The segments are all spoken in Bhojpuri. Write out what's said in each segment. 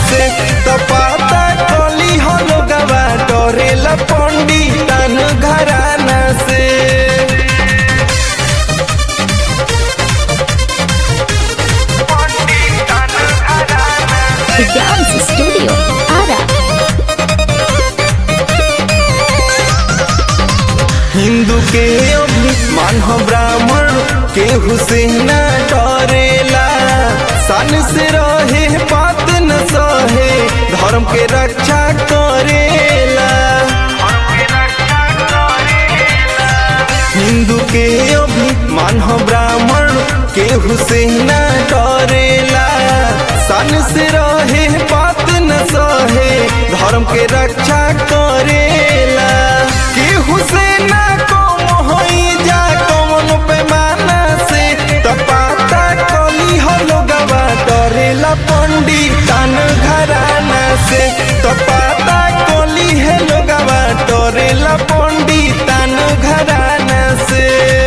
से तो पता कली हो लोगवा डरेला पंडितन घराना से The Dance Studio, Ara. Hindu के अभिमान हो ब्राह्मण के हुसैन डरेला सन से रहे बात न सहे धर्म के रक्षा करेला हिंदू के अभिमान हो ब्राह्मण के हुसैन डरेला सन से रहे बात न सहे धर्म के रक्षा करेला के हुसैन कौन होई जा कौन पैमाना से तपाता कली हो लोगवा डरेला पंडितन घराना से तपाता कली है लोगवा डरेला पंडितन घराना से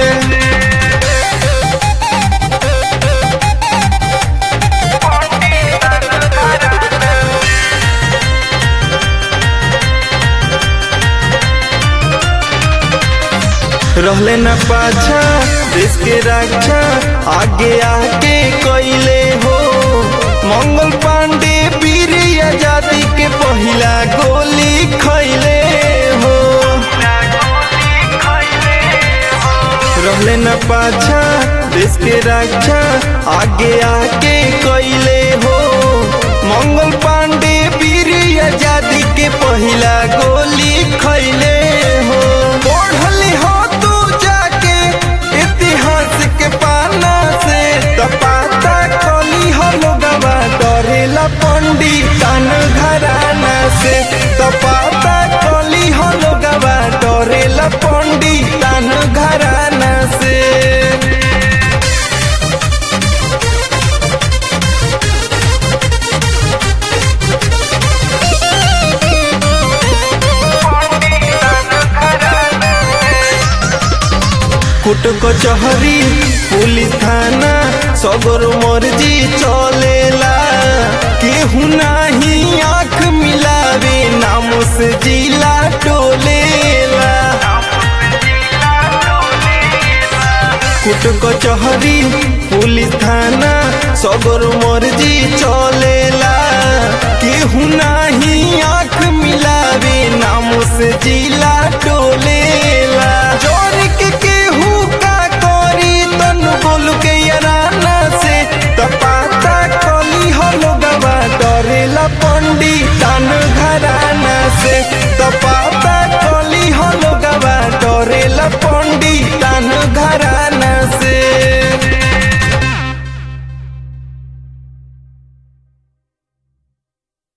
रहले न पाछा देश के रक्षा आगे आके कैले हो मंगल पांडे वीर आजादी के पहिला गोली खैले हो रहले न पाछा देश के रक्षा आगे आके कैले हो मंगल पांडे वीर आजादी के पहिला गोली खैले हो पढ़ली हो तू जाके इतिहास के पाना से तपाता कली हो लोगवा डरेला पंडितन घराना से तपाता कली हो लोगवा डरेला पंडितन घराना से कुट कचहरी पुलिस थाना सगर मर्जी चलेला केहू नाही आंख मिलावे नाम से जिला टोलेला कुट कचहरी पुलिस थाना सगर मर्जी चलेला केहू नाही आंख